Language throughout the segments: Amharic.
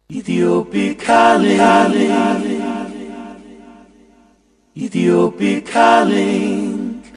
Ethiopic calling. Ethiopic calling.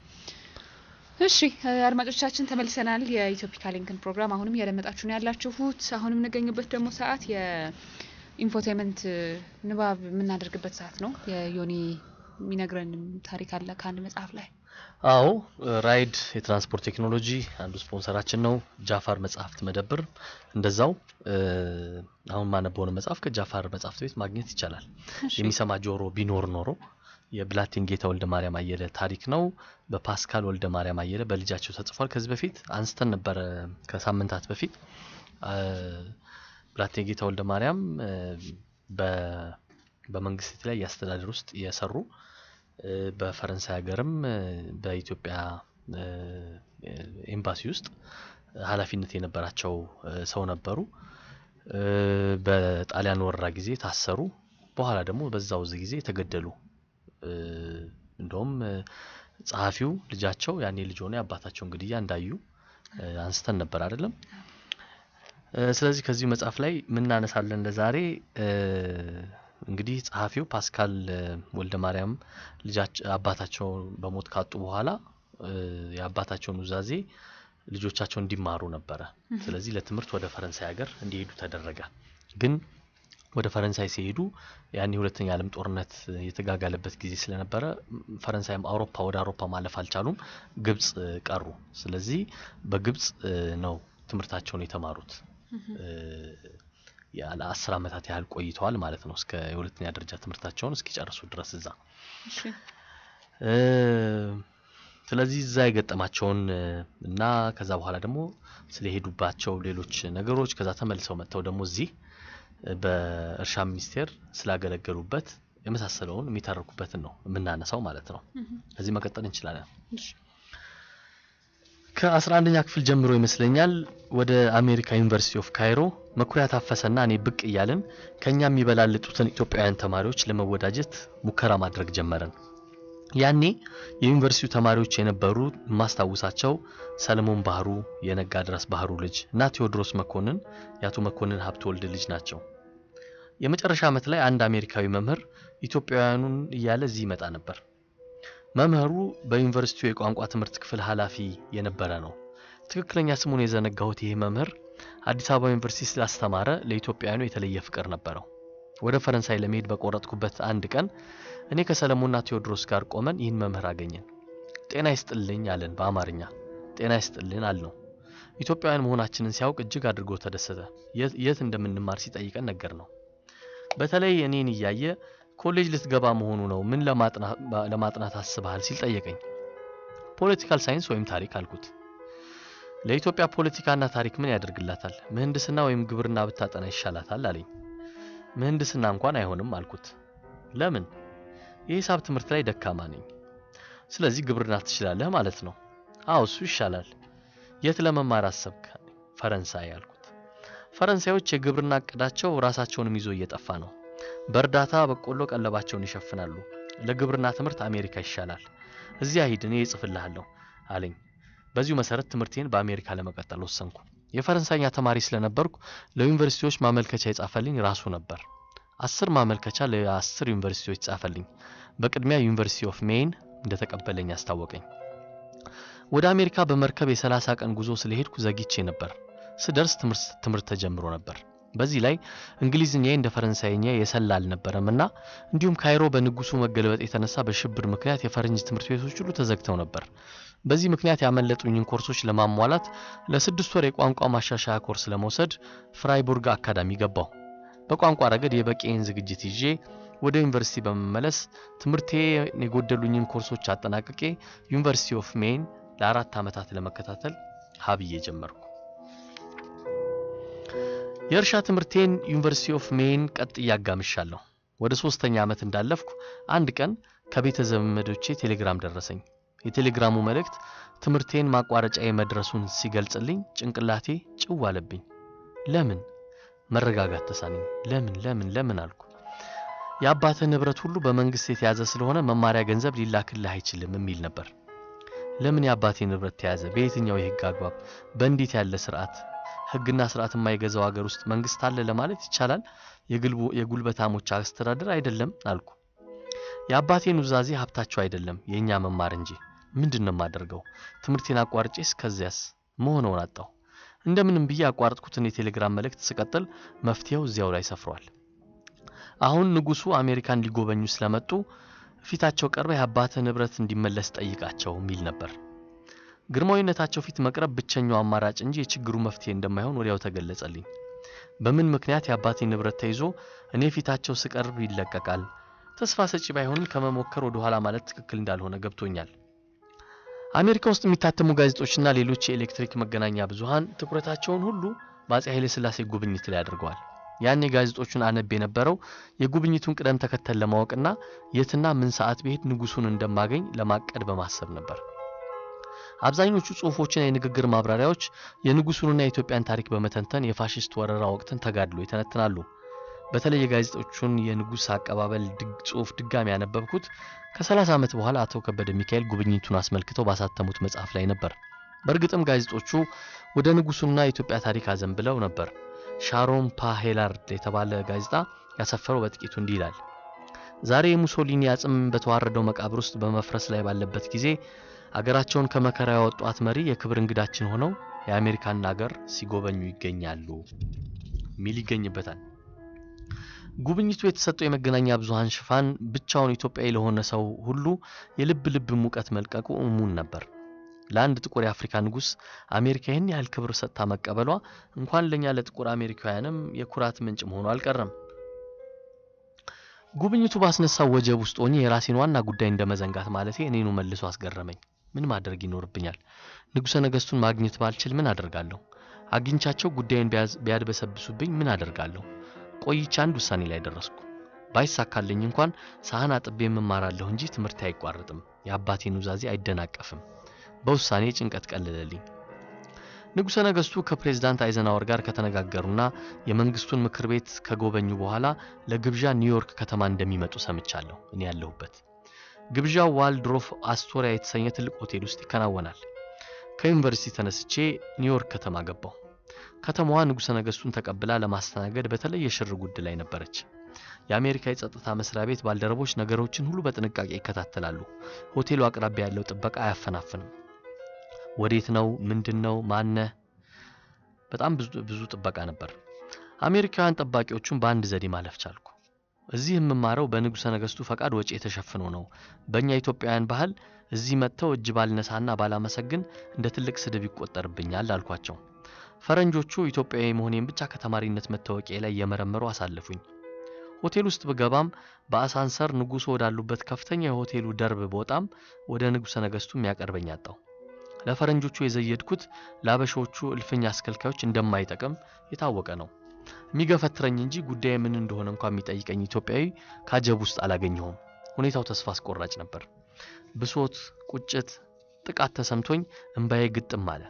እሺ አድማጮቻችን ተመልሰናል። የኢትዮፒካ ሊንክን ፕሮግራም አሁንም እያደመጣችሁ ነው ያላችሁት። አሁን የምንገኝበት ደግሞ ሰዓት የኢንፎቴመንት ንባብ የምናደርግበት ሰዓት ነው። የዮኒ የሚነግረን ታሪክ አለ ከአንድ መጽሐፍ ላይ። አዎ ራይድ የትራንስፖርት ቴክኖሎጂ አንዱ ስፖንሰራችን ነው። ጃፋር መጽሐፍት መደብር እንደዛው እ፣ አሁን ማነበውን መጽሐፍ ከጃፋር መጽሐፍት ቤት ማግኘት ይቻላል። የሚሰማ ጆሮ ቢኖር ኖሮ የብላቴን ጌታ ወልደ ማርያም አየለ ታሪክ ነው። በፓስካል ወልደ ማርያም አየለ በልጃቸው ተጽፏል። ከዚህ በፊት አንስተን ነበረ ከሳምንታት በፊት አ፣ ብላቴን ጌታ ወልደ ማርያም እ፣ በ- በመንግስት የተለያየ አስተዳደር ውስጥ የሰሩ እ፣ በፈረንሳይ ሀገርም እ፣ በኢትዮጵያ እ፣ ኤምባሲ ውስጥ ኃላፊነት የነበራቸው እ፣ ሰው ነበሩ። እ፣ በጣሊያን ወረራ ጊዜ ታሰሩ። በኋላ ደግሞ በዛው ዝ ጊዜ ተገደሉ። እ፣ እንደውም እ፣ ጸሐፊው ልጃቸው ያኔ ልጅ ሆነ የአባታቸውን ግድያ እንዳዩ እ፣ አንስተን ነበር አይደለም? እ፣ ስለዚህ ከዚሁ መጽሐፍ ላይ ምናነሳለን ለዛሬ እ፣ እንግዲህ ጸሐፊው ፓስካል እ፣ ወልደ ማርያም ልጃቸው አባታቸው በሞት ካጡ በኋላ እ፣ የአባታቸውን ውዛዜ ልጆቻቸው እንዲማሩ ነበረ። ስለዚህ ለትምህርት ወደ ፈረንሳይ ሀገር እንዲሄዱ ተደረገ። ግን ወደ ፈረንሳይ ሲሄዱ ያኔ ሁለተኛ ዓለም ጦርነት የተጋጋለበት ጊዜ ስለነበረ ም፣ ፈረንሳይም አውሮፓ ወደ አውሮፓ ማለፍ አልቻሉም። ግብጽ እ፣ ቀሩ። ስለዚህ በግብጽ እ፣ ነው ትምህርታቸውን የተማሩት። እ፣ ያለ አስር ዓመታት ያህል ቆይተዋል ማለት ነው። እስከ የሁለተኛ ደረጃ ትምህርታቸውን እስኪጨርሱ ድረስ እዛ እሺ እ፣ ስለዚህ እዛ የገጠማቸውን እ፣ እና ከዛ በኋላ ደግሞ ስለሄዱባቸው ሌሎች ነገሮች ከዛ ተመልሰው መጥተው ደግሞ እዚህ እ፣ በእርሻ ሚኒስቴር ስላገለገሉበት የመሳሰለውን የሚተርኩበትን ነው የምናነሳው ማለት ነው። እዚህ መቀጠል እንችላለን። እሺ ከአስራ አንደኛ ክፍል ጀምሮ ይመስለኛል ወደ አሜሪካ ዩኒቨርሲቲ ኦፍ ካይሮ መኩሪያ ታፈሰና እኔ ብቅ እያልን ከኛ የሚበላልጡትን ኢትዮጵያውያን ተማሪዎች ለመወዳጀት ሙከራ ማድረግ ጀመርን። ያኔ የዩኒቨርሲቲው ተማሪዎች የነበሩ የማስታውሳቸው ሰለሞን ባህሩ የነጋ ድረስ ባህሩ ልጅ እና ቴዎድሮስ መኮንን የአቶ መኮንን ሀብተ ወልድ ልጅ ናቸው። የመጨረሻ ዓመት ላይ አንድ አሜሪካዊ መምህር ኢትዮጵያውያኑን እያለ እዚህ ይመጣ ነበር። መምህሩ በዩኒቨርሲቲው የቋንቋ ትምህርት ክፍል ኃላፊ የነበረ ነው። ትክክለኛ ስሙን የዘነጋሁት ይህ መምህር አዲስ አበባ ዩኒቨርሲቲ ስላስተማረ ለኢትዮጵያውያኑ የተለየ ፍቅር ነበረው። ወደ ፈረንሳይ ለመሄድ በቆረጥኩበት አንድ ቀን እኔ ከሰለሞንና ቴዎድሮስ ጋር ቆመን ይህን መምህር አገኘን። ጤና ይስጥልኝ አለን በአማርኛ። ጤና ይስጥልን አልነው። ኢትዮጵያውያን መሆናችንን ሲያውቅ እጅግ አድርጎ ተደሰተ። የት የት እንደምንማር ሲጠይቀን ነገር ነው። በተለይ እኔን እያየ ኮሌጅ ልትገባ መሆኑ ነው፣ ምን ለማጥና- ለማጥናት አስበሃል ሲል ጠየቀኝ። ፖለቲካል ሳይንስ ወይም ታሪክ አልኩት። ለኢትዮጵያ ፖለቲካና ታሪክ ምን ያደርግላታል? ምህንድስና ወይም ግብርና ብታጠና ይሻላታል አለኝ። ምህንድስና እንኳን አይሆንም አልኩት። ለምን? የሂሳብ ትምህርት ላይ ደካማ ነኝ። ስለዚህ ግብርና ትችላለህ ማለት ነው። አዎ እሱ ይሻላል። የት ለመማር አሰብክ? ፈረንሳይ አልኩት። ፈረንሳዮች የግብርና እቅዳቸው ራሳቸውንም ይዞ እየጠፋ ነው። በእርዳታ በቆሎ ቀለባቸውን ይሸፍናሉ። ለግብርና ትምህርት አሜሪካ ይሻላል። እዚያ ሂድ፣ እኔ እጽፍልሃለሁ አለኝ። በዚሁ መሰረት ትምህርቴን በአሜሪካ ለመቀጠል ወሰንኩ። የፈረንሳይኛ ተማሪ ስለነበርኩ ለዩኒቨርሲቲዎች ማመልከቻ የጻፈልኝ ራሱ ነበር። አስር ማመልከቻ ለአስር ዩኒቨርሲቲዎች ጻፈልኝ። በቅድሚያ ዩኒቨርሲቲ ኦፍ ሜይን እንደተቀበለኝ አስታወቀኝ። ወደ አሜሪካ በመርከብ የሰላሳ ቀን ጉዞ ስለሄድኩ ዘግይቼ ነበር። ስደርስ ትምህርት ትምህርት ተጀምሮ ነበር። በዚህ ላይ እንግሊዝኛዬ እንደ ፈረንሳይኛ የሰላ አልነበረም እና እንዲሁም ካይሮ በንጉሱ መገልበጥ የተነሳ በሽብር ምክንያት የፈረንጅ ትምህርት ቤቶች ሁሉ ተዘግተው ነበር። በዚህ ምክንያት ያመለጡኝን ኮርሶች ለማሟላት ለስድስት ወር የቋንቋ ማሻሻያ ኮርስ ለመውሰድ ፍራይቡርግ አካዳሚ ገባሁ። በቋንቋ ረገድ የበቂዬን ዝግጅት ይዤ ወደ ዩኒቨርሲቲ በመመለስ ትምህርቴ የጎደሉኝን ኮርሶች አጠናቅቄ ዩኒቨርሲቲ ኦፍ ሜይን ለአራት ዓመታት ለመከታተል ሀብዬ ጀመርኩ። የእርሻ ትምህርቴን ዩኒቨርሲቲ ኦፍ ሜይን ቀጥ እያጋምሻለሁ። ወደ ሶስተኛ ዓመት እንዳለፍኩ አንድ ቀን ከቤተ ዘመዶቼ ቴሌግራም ደረሰኝ። የቴሌግራሙ መልእክት ትምህርቴን ማቋረጫዬ መድረሱን ሲገልጽልኝ ጭንቅላቴ ጭው አለብኝ። ለምን መረጋጋት ተሳነኝ። ለምን ለምን ለምን አልኩ። የአባትህ ንብረት ሁሉ በመንግስት የተያዘ ስለሆነ መማሪያ ገንዘብ ሊላክልህ አይችልም የሚል ነበር። ለምን የአባቴ ንብረት ተያዘ? በየትኛው የህግ አግባብ? በእንዴት ያለ ስርዓት? ሕግና ስርዓት የማይገዛው ሀገር ውስጥ መንግስት አለ ለማለት ይቻላል? የግልቦ- የጉልበታሞች አስተዳደር አይደለም አልኩ። የአባቴ ኑዛዜ ሀብታቸው አይደለም የእኛ መማር እንጂ። ምንድን ነው የማደርገው? ትምህርቴን አቋርጬ እስከዚያስ መሆነውን አጣሁ። እንደምንም ብዬ ያቋረጥኩትን የቴሌግራም መልእክት ስቀጥል መፍትሄው እዚያው ላይ ሰፍሯል። አሁን ንጉሱ አሜሪካን ሊጎበኙ ስለመጡ ፊታቸው ቀርበ የአባትህ ንብረት እንዲመለስ ጠይቃቸው የሚል ነበር። ግርማዊነታቸው ፊት መቅረብ ብቸኛው አማራጭ እንጂ የችግሩ መፍትሄ እንደማይሆን ወዲያው ተገለጸልኝ። በምን ምክንያት የአባቴ ንብረት ተይዞ እኔ ፊታቸው ስቀርብ ይለቀቃል? ተስፋ ሰጪ ባይሆንም ከመሞከር ወደ ኋላ ማለት ትክክል እንዳልሆነ ገብቶኛል። አሜሪካ ውስጥ የሚታተሙ ጋዜጦችና ሌሎች የኤሌክትሪክ መገናኛ ብዙሃን ትኩረታቸውን ሁሉ በአፄ ኃይለ ሥላሴ ጉብኝት ላይ አድርገዋል። ያኔ ጋዜጦቹን አነብ የነበረው የጉብኝቱን ቅደም ተከተል ለማወቅና የትና ምን ሰዓት ብሄድ ንጉሱን እንደማገኝ ለማቀድ በማሰብ ነበር። አብዛኞቹ ጽሁፎችና የንግግር ማብራሪያዎች የንጉሱንና የኢትዮጵያን ታሪክ በመተንተን የፋሽስት ወረራ ወቅትን ተጋድሎ ይተነትናሉ። በተለይ የጋዜጦቹን የንጉስ አቀባበል ድግ- ጽሁፍ ድጋሚ ያነበብኩት ከ30 ዓመት በኋላ አቶ ከበደ ሚካኤል ጉብኝቱን አስመልክተው ባሳተሙት መጽሐፍ ላይ ነበር። በእርግጥም ጋዜጦቹ ወደ ንጉሱና የኢትዮጵያ ታሪክ አዘንብለው ነበር። ሻሮን ፓ ሄላርድ የተባለ ጋዜጣ ያሰፈረው በጥቂቱ እንዲህ ይላል። ዛሬ የሙሶሊኒ አጽም በተዋረደው መቃብር ውስጥ በመፍረስ ላይ ባለበት ጊዜ አገራቸውን ከመከራ ያወጧት መሪ የክብር እንግዳችን ሆነው የአሜሪካን አገር ሲጎበኙ ይገኛሉ ሚል ይገኝበታል። ጉብኝቱ የተሰጠው የመገናኛ ብዙሃን ሽፋን ብቻውን ኢትዮጵያዊ ለሆነ ሰው ሁሉ የልብ ልብ ሙቀት መልቀቁ እሙን ነበር። ለአንድ ጥቁር የአፍሪካ ንጉሥ አሜሪካ ይህን ያህል ክብር ሰጥታ መቀበሏ እንኳን ለእኛ ለጥቁር አሜሪካውያንም የኩራት ምንጭ መሆኑ አልቀረም። ጉብኝቱ ባስነሳው ወጀብ ውስጥ ሆኜ የራሴን ዋና ጉዳይ እንደ መዘንጋት ማለቴ እኔኑ መልሶ አስገረመኝ። ምን ማድረግ ይኖርብኛል? ንጉሠ ነገሥቱን ማግኘት ባልችል ምን አደርጋለሁ? አግኝቻቸው ጉዳዩን ቢያዝ- ቢያድበሰብሱብኝ ምን አደርጋለሁ? ቆይቼ አንድ ውሳኔ ላይ ደረስኩ። ባይሳካልኝ እንኳን ሳህን አጥቤ የምማራለሁ እንጂ ትምህርት አይቋረጥም፣ የአባቴ ኑዛዜ አይደናቀፍም። በውሳኔ ጭንቀት ቀለለልኝ። ንጉሠ ነገሥቱ ከፕሬዝዳንት አይዘናወር ጋር ከተነጋገሩና የመንግስቱን ምክር ቤት ከጎበኙ በኋላ ለግብዣ ኒውዮርክ ከተማ እንደሚመጡ ሰምቻለሁ። እኔ ያለሁበት ግብዣው ዋልድሮፍ አስቶሪያ የተሰኘ ትልቅ ሆቴል ውስጥ ይከናወናል። ከዩኒቨርሲቲ ተነስቼ ኒውዮርክ ከተማ ገባሁ። ከተማዋ ንጉሠ ነገሥቱን ተቀብላ ለማስተናገድ በተለየ ሽር ጉድ ላይ ነበረች። የአሜሪካ የጸጥታ መስሪያ ቤት ባልደረቦች ነገሮችን ሁሉ በጥንቃቄ ይከታተላሉ። ሆቴሉ አቅራቢያ ያለው ጥበቃ አያፈናፍንም። ወዴት ነው? ምንድን ነው? ማነህ? በጣም ብዙ ብዙ ጥበቃ ነበር። አሜሪካውያን ጠባቂዎቹን በአንድ ዘዴ ማለፍ ቻልኩ። እዚህ የምማረው በንጉሠ ነገሥቱ ፈቃድ ወጪ የተሸፍኖ ነው። በእኛ ኢትዮጵያውያን ባህል እዚህ መጥተው እጅ ባልነሳና ባላመሰግን እንደ ትልቅ ስድብ ይቆጠርብኛል አልኳቸው። ፈረንጆቹ ኢትዮጵያዊ መሆኔን ብቻ ከተማሪነት መታወቂያ ላይ እየመረመሩ አሳለፉኝ። ሆቴል ውስጥ ብገባም በአሳንሰር ንጉሱ ወዳሉበት ከፍተኛ የሆቴሉ ደርብ ቦጣም ወደ ንጉሠ ነገሥቱ የሚያቀርበኝ አጣው። ለፈረንጆቹ የዘየድኩት ለአበሾቹ እልፍኝ አስከልካዮች እንደማይጠቅም የታወቀ ነው። የሚገፈትረኝ እንጂ ጉዳይ ምን እንደሆነ እንኳ የሚጠይቀኝ ኢትዮጵያዊ ካጀብ ውስጥ አላገኘሁም። ሁኔታው ተስፋ አስቆራጭ ነበር። ብሶት፣ ቁጭት፣ ጥቃት ተሰምቶኝ እምባዬ ግጥም አለ።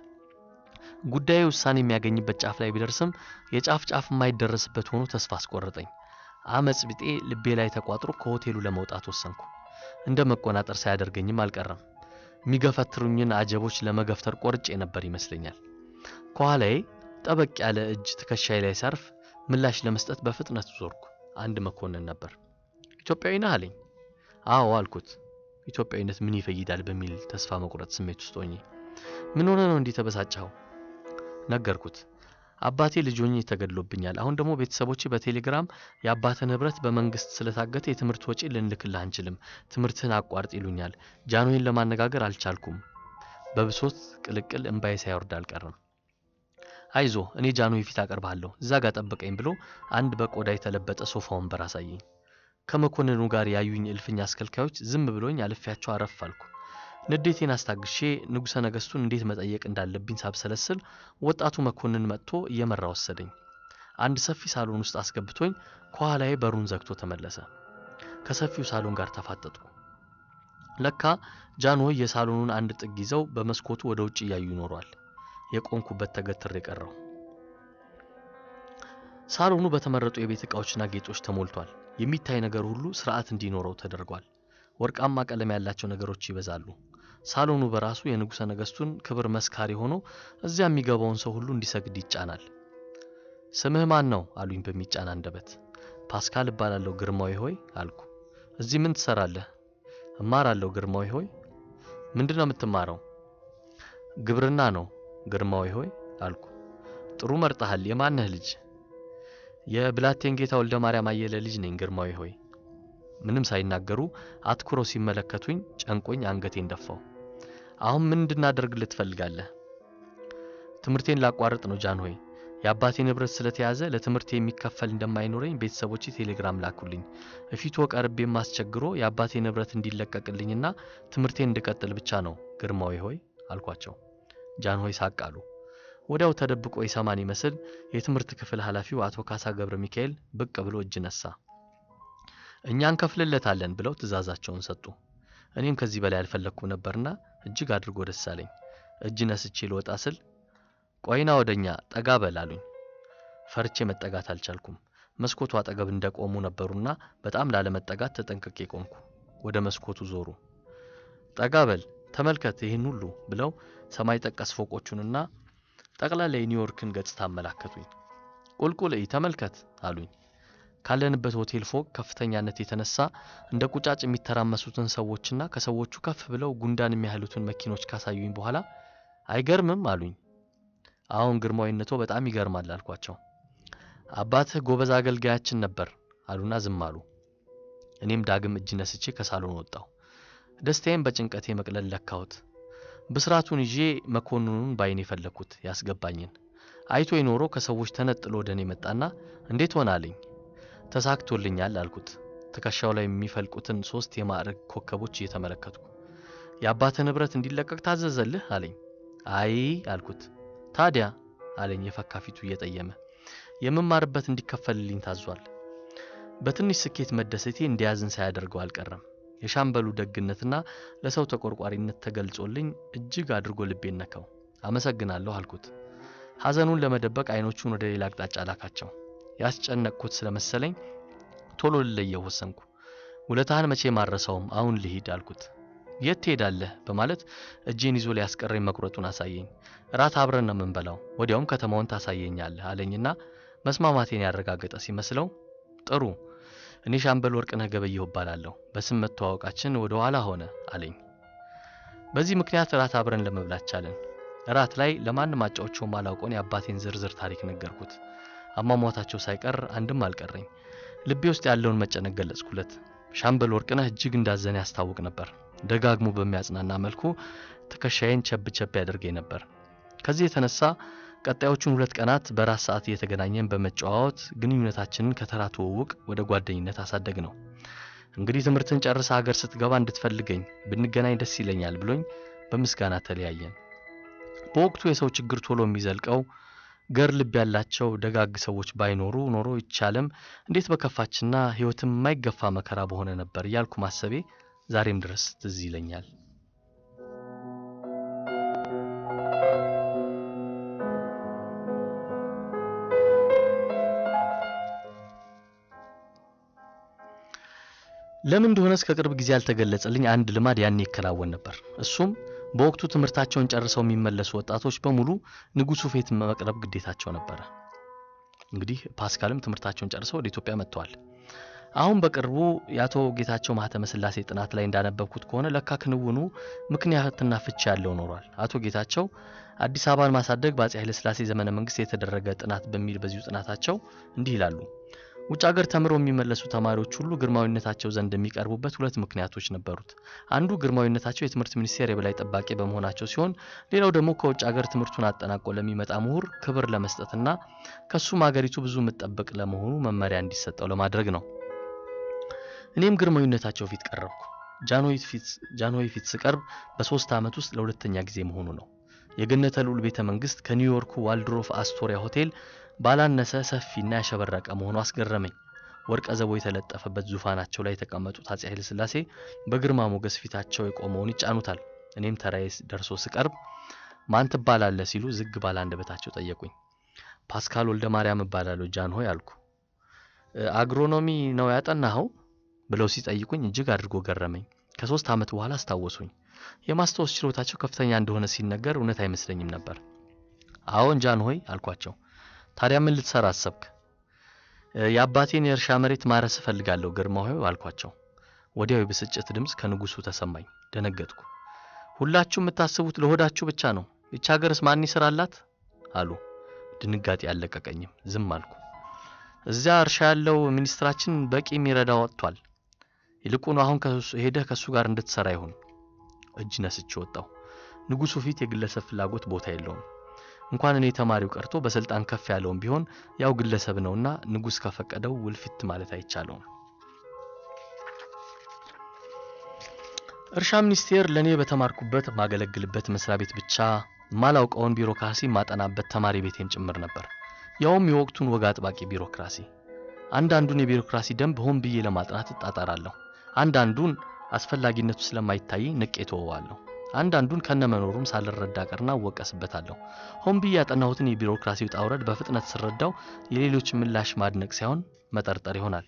ጉዳዩ ውሳኔ የሚያገኝበት ጫፍ ላይ ቢደርስም የጫፍ ጫፍ የማይደረስበት ሆኖ ተስፋ አስቆረጠኝ። አመፅ ቢጤ ልቤ ላይ ተቋጥሮ ከሆቴሉ ለመውጣት ወሰንኩ። እንደ መቆናጠር ሳያደርገኝም አልቀረም። የሚገፈትሩኝን አጀቦች ለመገፍተር ቆርጬ ነበር ይመስለኛል። ከኋላዬ ጠበቅ ያለ እጅ ትከሻዬ ላይ ሲያርፍ ምላሽ ለመስጠት በፍጥነት ዞርኩ። አንድ መኮንን ነበር። ኢትዮጵያዊ ነህ አለኝ። አዎ አልኩት። ኢትዮጵያዊነት ምን ይፈይዳል በሚል ተስፋ መቁረጥ ስሜት ውስጥ ሆኜ ምን ሆነ ነው እንዲህ ተበሳጨኸው? ነገርኩት። አባቴ ልጅ ሆኜ ተገድሎብኛል። አሁን ደግሞ ቤተሰቦቼ በቴሌግራም የአባተ ንብረት በመንግስት ስለታገተ የትምህርት ወጪ ልንልክልህ አንችልም፣ ትምህርትህን አቋርጥ ይሉኛል። ጃንሆይን ለማነጋገር አልቻልኩም። በብሶት ቅልቅል እምባዬ ሳይወርድ አልቀረም። አይዞ እኔ ጃንሆይ ፊት አቀርብሃለሁ፣ እዛ ጋር ጠብቀኝ ብሎ አንድ በቆዳ የተለበጠ ሶፋ ወንበር አሳየኝ። ከመኮንኑ ጋር ያዩኝ እልፍኝ አስከልካዮች ዝም ብሎኝ አልፌያቸው አረፍ አልኩ። ንዴቴን አስታግሼ ንጉሠ ነገሥቱን እንዴት መጠየቅ እንዳለብኝ ሳብሰለስል ወጣቱ መኮንን መጥቶ እየመራ ወሰደኝ። አንድ ሰፊ ሳሎን ውስጥ አስገብቶኝ ከኋላዬ በሩን ዘግቶ ተመለሰ። ከሰፊው ሳሎን ጋር ተፋጠጥኩ። ለካ ጃንሆይ የሳሎኑን አንድ ጥግ ይዘው በመስኮቱ ወደ ውጭ እያዩ ይኖሯል። የቆምኩበት ተገትሬ ቀረው። ሳሎኑ በተመረጡ የቤት ዕቃዎችና ጌጦች ተሞልቷል። የሚታይ ነገር ሁሉ ስርዓት እንዲኖረው ተደርጓል። ወርቃማ ቀለም ያላቸው ነገሮች ይበዛሉ። ሳሎኑ በራሱ የንጉሠ ነገሥቱን ክብር መስካሪ ሆኖ እዚያ የሚገባውን ሰው ሁሉ እንዲሰግድ ይጫናል። ስምህ ማን ነው አሉኝ በሚጫን አንደበት። ፓስካል እባላለሁ ግርማዊ ሆይ አልኩ። እዚህ ምን ትሰራለህ? እማራለሁ ግርማዊ ሆይ። ምንድን ነው የምትማረው? ግብርና ነው ግርማዊ ሆይ አልኩ። ጥሩ መርጠሃል። የማነህ ልጅ? የብላቴን ጌታ ወልደ ማርያም አየለ ልጅ ነኝ ግርማዊ ሆይ። ምንም ሳይናገሩ አትኩረው ሲመለከቱኝ ጨንቆኝ አንገቴን ደፋው። አሁን ምን እንድናደርግልህ ትፈልጋለህ? ትምህርቴን ላቋርጥ ነው ጃን ሆይ። የአባቴ ንብረት ስለተያዘ ለትምህርት የሚከፈል እንደማይኖረኝ ቤተሰቦቼ ቴሌግራም ላኩልኝ። እፊቱ ቀርቤ የማስቸግሮ የአባቴ ንብረት እንዲለቀቅልኝና ትምህርቴን እንድቀጥል ብቻ ነው ግርማዊ ሆይ አልኳቸው። ጃን ሆይ ሳቅ አሉ። ወዲያው ተደብቆ የሰማን ይመስል የትምህርት ክፍል ኃላፊው አቶ ካሳ ገብረ ሚካኤል ብቅ ብሎ እጅ ነሳ። እኛ እንከፍልለታለን ብለው ትእዛዛቸውን ሰጡ። እኔም ከዚህ በላይ አልፈለግኩም ነበርና እጅግ አድርጎ ደስ አለኝ። እጅ ነስቼ ልወጣ ስል ቆይና ወደኛ ጠጋ በል አሉኝ። ፈርቼ መጠጋት አልቻልኩም። መስኮቱ አጠገብ እንደቆሙ ነበሩና በጣም ላለመጠጋት ተጠንቅቄ ቆምኩ። ወደ መስኮቱ ዞሩ። ጠጋ በል ተመልከት ይህን ሁሉ ብለው ሰማይ ጠቀስ ፎቆቹንና ጠቅላላ የኒውዮርክን ገጽታ አመላከቱኝ። ቁልቁል እይ ተመልከት አሉኝ። ካለንበት ሆቴል ፎቅ ከፍተኛነት የተነሳ እንደ ቁጫጭ የሚተራመሱትን ሰዎችና ከሰዎቹ ከፍ ብለው ጉንዳን የሚያህሉትን መኪኖች ካሳዩኝ በኋላ አይገርምም አሉኝ። አሁን ግርማዊነቶ በጣም ይገርማል አልኳቸው። አባትህ ጎበዝ አገልጋያችን ነበር አሉና ዝም አሉ። እኔም ዳግም እጅ ነስቼ ከሳሎን ወጣሁ። ደስታዬን በጭንቀቴ መቅለል ለካሁት። ብስራቱን ይዤ መኮንኑን ባይኔ የፈለግኩት ያስገባኝን አይቶ የኖሮ ከሰዎች ተነጥሎ ወደ እኔ መጣና እንዴት ሆናልኝ? ተሳክቶልኛል አልኩት። ትከሻው ላይ የሚፈልቁትን ሶስት የማዕረግ ኮከቦች እየተመለከትኩ የአባትህ ንብረት እንዲለቀቅ ታዘዘልህ አለኝ። አይ አልኩት። ታዲያ አለኝ የፈካ ፊቱ እየጠየመ የምማርበት እንዲከፈልልኝ ታዟል። በትንሽ ስኬት መደሰቴ እንዲያዝን ሳያደርገው አልቀረም። የሻምበሉ ደግነትና ለሰው ተቆርቋሪነት ተገልጾልኝ እጅግ አድርጎ ልቤን ነካው። አመሰግናለሁ አልኩት። ሐዘኑን ለመደበቅ አይኖቹን ወደ ሌላ አቅጣጫ ላካቸው። ያስጨነቅኩት ስለመሰለኝ ቶሎ ልለየው ወሰንኩ። ውለታህን መቼ ማረሰውም፣ አሁን ልሂድ አልኩት። የት ትሄዳለህ በማለት እጄን ይዞ ሊያስቀረኝ መቁረጡን አሳየኝ። እራት አብረን ነው የምንበላው፣ ወዲያውም ከተማውን ታሳየኛለህ አለኝና መስማማቴን ያረጋገጠ ሲመስለው ጥሩ እኔ ሻምበል ወርቅነህ ገበየሁ እባላለሁ። በስም መተዋወቃችን ወደ ኋላ ሆነ አለኝ። በዚህ ምክንያት እራት አብረን ለመብላት ቻለን። እራት ላይ ለማንም አጫዎቸው ማላውቀውን የአባቴን ዝርዝር ታሪክ ነገርኩት። አሟሟታቸው ሳይቀር አንድም አልቀረኝ። ልቤ ውስጥ ያለውን መጨነቅ ገለጽኩለት። ሻምበል ወርቅነህ እጅግ እንዳዘነ ያስታውቅ ነበር። ደጋግሞ በሚያጽናና መልኩ ትከሻዬን ቸብ ቸብ ያደርገኝ ነበር። ከዚህ የተነሳ ቀጣዮቹን ሁለት ቀናት በራት ሰዓት እየተገናኘን በመጨዋወት ግንኙነታችንን ከተራ ትውውቅ ወደ ጓደኝነት አሳደግ ነው። እንግዲህ ትምህርትን ጨርሰ ሀገር ስትገባ እንድትፈልገኝ ብንገናኝ ደስ ይለኛል ብሎኝ በምስጋና ተለያየን። በወቅቱ የሰው ችግር ቶሎ የሚዘልቀው ገር ልብ ያላቸው ደጋግ ሰዎች ባይኖሩ ኖሮ ይቻለም እንዴት በከፋችና ሕይወትም የማይገፋ መከራ በሆነ ነበር እያልኩ ማሰቤ ዛሬም ድረስ ትዝ ይለኛል። ለምን እንደሆነ እስከ ቅርብ ጊዜ ያልተገለጸልኝ አንድ ልማድ ያኔ ይከናወን ነበር። እሱም በወቅቱ ትምህርታቸውን ጨርሰው የሚመለሱ ወጣቶች በሙሉ ንጉሱ ፊት መቅረብ ግዴታቸው ነበረ። እንግዲህ ፓስካልም ትምህርታቸውን ጨርሰው ወደ ኢትዮጵያ መጥተዋል። አሁን በቅርቡ የአቶ ጌታቸው ማህተመ ስላሴ ጥናት ላይ እንዳነበብኩት ከሆነ ለካ ክንውኑ ምክንያትና ፍቺ ያለው ኖሯል። አቶ ጌታቸው አዲስ አበባን ማሳደግ በአፄ ኃይለስላሴ ዘመነ መንግስት የተደረገ ጥናት በሚል በዚሁ ጥናታቸው እንዲህ ይላሉ። ውጭ ሀገር ተምረው የሚመለሱ ተማሪዎች ሁሉ ግርማዊነታቸው ዘንድ የሚቀርቡበት ሁለት ምክንያቶች ነበሩት። አንዱ ግርማዊነታቸው የትምህርት ሚኒስቴር የበላይ ጠባቂ በመሆናቸው ሲሆን፣ ሌላው ደግሞ ከውጭ ሀገር ትምህርቱን አጠናቆ ለሚመጣ ምሁር ክብር ለመስጠትና ከሱም ሀገሪቱ ብዙ የምትጠብቅ ለመሆኑ መመሪያ እንዲሰጠው ለማድረግ ነው። እኔም ግርማዊነታቸው ፊት ቀረብኩ። ጃንሆይ ፊት ስቀርብ በሶስት ዓመት ውስጥ ለሁለተኛ ጊዜ መሆኑ ነው። የገነተ ልዑል ቤተ መንግስት ከኒውዮርኩ ዋልድሮፍ አስቶሪያ ሆቴል ባላነሰ ሰፊና ያሸበረቀ መሆኑ አስገረመኝ። ወርቀ ዘቦ የተለጠፈበት ዙፋናቸው ላይ የተቀመጡት አፄ ኃይለ ሥላሴ በግርማ ሞገስ ፊታቸው የቆመውን ይጫኑታል። እኔም ተራዬ ደርሶ ስቀርብ ማን ትባላለህ ሲሉ ዝግ ባለ አንደበታቸው ጠየቁኝ። ፓስካል ወልደ ማርያም እባላለሁ ጃንሆይ አልኩ። አግሮኖሚ ነው ያጠናኸው ብለው ሲጠይቁኝ እጅግ አድርጎ ገረመኝ። ከሶስት ዓመት በኋላ አስታወሱኝ። የማስታወስ ችሎታቸው ከፍተኛ እንደሆነ ሲነገር እውነት አይመስለኝም ነበር። አዎን ጃን ሆይ አልኳቸው። ታዲያ ምን ልትሰራ አሰብክ? የአባቴን የእርሻ መሬት ማረስ እፈልጋለሁ ግርማ ሆይ አልኳቸው። ወዲያው የብስጭት ድምፅ ከንጉሱ ተሰማኝ። ደነገጥኩ። ሁላችሁ የምታስቡት ለሆዳችሁ ብቻ ነው። ይቺ ሀገርስ ማን ይስራላት? አሉ። ድንጋጤ አልለቀቀኝም። ዝም አልኩ። እዚያ እርሻ ያለው ሚኒስትራችን በቂ የሚረዳ ወጥቷል። ይልቁኑ አሁን ሄደህ ከእሱ ጋር እንድትሰራ ይሁን። እጅ ነስቼ ወጣሁ። ንጉሱ ፊት የግለሰብ ፍላጎት ቦታ የለውም። እንኳን እኔ ተማሪው ቀርቶ በስልጣን ከፍ ያለውም ቢሆን ያው ግለሰብ ነውና ንጉስ ከፈቀደው ውልፊት ማለት አይቻለውም። እርሻ ሚኒስቴር ለእኔ በተማርኩበት ማገለግልበት መስሪያ ቤት ብቻ ማላውቀውን ቢሮክራሲ ማጠናበት ተማሪ ቤቴም ጭምር ነበር። ያውም የወቅቱን ወግ አጥባቂ ቢሮክራሲ። አንዳንዱን የቢሮክራሲ ደንብ ሆን ብዬ ለማጥናት እጣጣራለሁ። አንዳንዱን አስፈላጊነቱ ስለማይታይ ንቄ ተወዋለሁ። አንዳንዱን ከነመኖሩም ሳልረዳ ቀርና እወቀስበታለሁ። ሆን ብዬ ያጠናሁትን የቢሮክራሲ ውጣ ውረድ በፍጥነት ስረዳው የሌሎች ምላሽ ማድነቅ ሳይሆን መጠርጠር ይሆናል።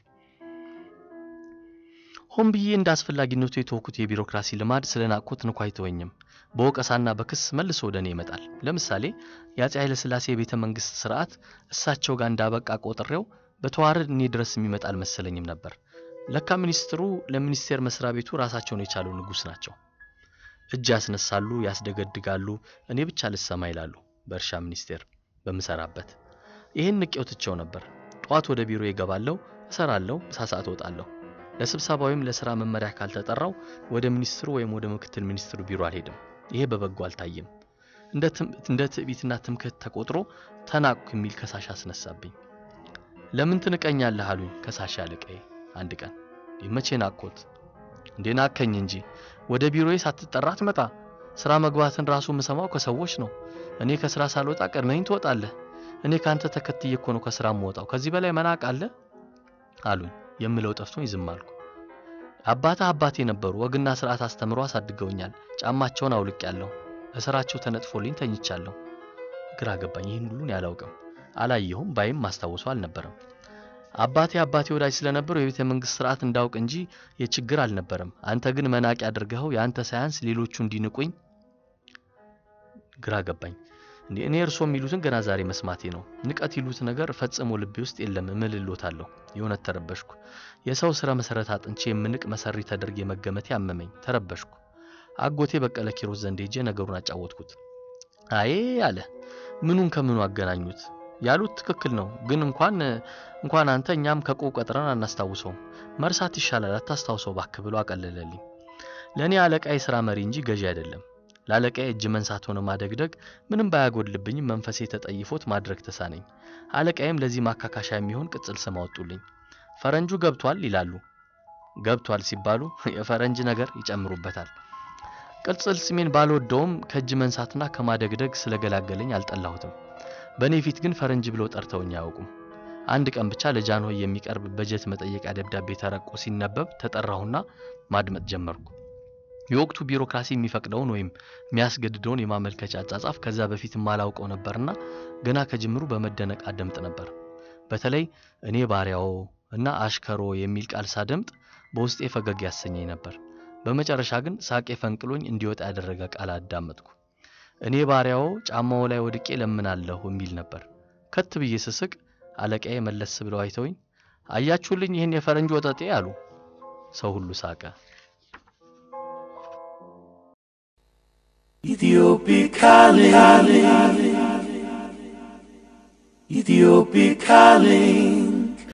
ሆን ብዬ እንደ አስፈላጊነቱ የተወኩት የቢሮክራሲ ልማድ ስለናቅኩት እንኳ አይተወኝም። በወቀሳና በክስ መልሶ ወደ እኔ ይመጣል። ለምሳሌ የአፄ ኃይለሥላሴ የቤተ መንግስት ስርዓት እሳቸው ጋር እንዳበቃ ቆጥሬው በተዋረድ እኔ ድረስ የሚመጣ አልመሰለኝም ነበር። ለካ ሚኒስትሩ ለሚኒስቴር መስሪያ ቤቱ ራሳቸውን የቻሉ ንጉስ ናቸው። እጅ ያስነሳሉ፣ ያስደገድጋሉ፣ እኔ ብቻ ልሰማ ይላሉ። በእርሻ ሚኒስቴር በምሰራበት ይህን ንቄው ትቼው ነበር። ጠዋት ወደ ቢሮ ይገባለሁ፣ እሰራለሁ፣ ሳሳት እወጣለሁ። ለስብሰባ ወይም ለስራ መመሪያ ካልተጠራው ወደ ሚኒስትሩ ወይም ወደ ምክትል ሚኒስትሩ ቢሮ አልሄድም። ይሄ በበጎ አልታየም። እንደ ትዕቢትና ትምክህት ተቆጥሮ ተናቅኩ የሚል ከሳሽ አስነሳብኝ። ለምን ትንቀኛለህ አሉኝ ከሳሽ አለቃዬ አንድ ቀን። መቼ ናቅኩት እንዴ? ናከኝ እንጂ ወደ ቢሮዬ ሳትጠራ ትመጣ። ስራ መግባትን ራሱ የምሰማው ከሰዎች ነው። እኔ ከስራ ሳልወጣ ቀድመኝ ትወጣለህ። እኔ ካንተ ተከትዬ እኮ ነው ከስራ የምወጣው። ከዚህ በላይ መናቅ አለ አሉኝ። የምለው ጠፍቶኝ ዝም አልኩ። አባታ አባቴ ነበሩ። ወግና ስርዓት አስተምሮ አሳድገውኛል። ጫማቸውን አውልቄያለሁ። እስራቸው ተነጥፎልኝ ተኝቻለሁ። ግራ ገባኝ። ይህን ሁሉን ያላውቅም አላየሁም፣ ባይም ማስታወሱ አልነበረም። አባቴ አባቴ ወዳጅ ስለነበሩ የቤተ መንግስት ስርዓት እንዳውቅ እንጂ የችግር አልነበረም። አንተ ግን መናቂ አድርገኸው የአንተ ሳያንስ ሌሎቹ እንዲንቁኝ ግራ ገባኝ። እንዴ እኔ እርሶ የሚሉትን ገና ዛሬ መስማቴ ነው። ንቀት ይሉት ነገር ፈጽሞ ልቤ ውስጥ የለም። እምልሎታለሁ። የእውነት ተረበሽኩ። የሰው ስረ መሰረት አጥንቼ የምንቅ መሰሪ ተደርጌ መገመቴ አመመኝ። ተረበሽኩ። አጎቴ በቀለ ኪሮስ ዘንድ ሄጄ ነገሩን አጫወትኩት። አዬ አለ። ምኑን ከምኑ አገናኙት? ያሉት ትክክል ነው። ግን እንኳን እንኳን አንተ እኛም ከቆብ ቀጥረን አናስታውሰውም። መርሳት ይሻላል፣ አታስታውሰው እባክህ ብሎ አቀለለልኝ። ለእኔ አለቃ የሥራ መሪ እንጂ ገዢ አይደለም። ለአለቃዬ እጅ መንሳት ሆነ ማደግደግ ምንም ባያጎድልብኝም መንፈሴ ተጠይፎት ማድረግ ተሳነኝ። አለቃዬም ለዚህ ማካካሻ የሚሆን ቅጽል ስም አወጡልኝ። ፈረንጁ ገብቷል ይላሉ። ገብቷል ሲባሉ የፈረንጅ ነገር ይጨምሩበታል። ቅጽል ስሜን ባልወደውም ከእጅ መንሳትና ከማደግደግ ስለገላገለኝ አልጠላሁትም። በእኔ ፊት ግን ፈረንጅ ብለው ጠርተውኝ አያውቁም። አንድ ቀን ብቻ ለጃንሆይ የሚቀርብ በጀት መጠየቂያ ደብዳቤ ተረቆ ሲነበብ ተጠራሁና ማድመጥ ጀመርኩ። የወቅቱ ቢሮክራሲ የሚፈቅደውን ወይም የሚያስገድደውን የማመልከቻ አጻጻፍ ከዛ በፊት ማላውቀው ነበርና ገና ከጅምሩ በመደነቅ አደምጥ ነበር። በተለይ እኔ ባሪያዎ እና አሽከሮ የሚል ቃል ሳደምጥ በውስጤ ፈገግ ያሰኘኝ ነበር። በመጨረሻ ግን ሳቄ ፈንቅሎኝ እንዲወጣ ያደረገ ቃል አዳመጥኩ። እኔ ባሪያዎ ጫማው ላይ ወድቄ ለምናለሁ የሚል ነበር። ከት ብዬ ስስቅ አለቃዬ መለስ ብለው አይተውኝ አያችሁልኝ ይህን የፈረንጅ ወጠጤ አሉ። ሰው ሁሉ ሳቀ። Ethiopic calling. Ethiopic calling.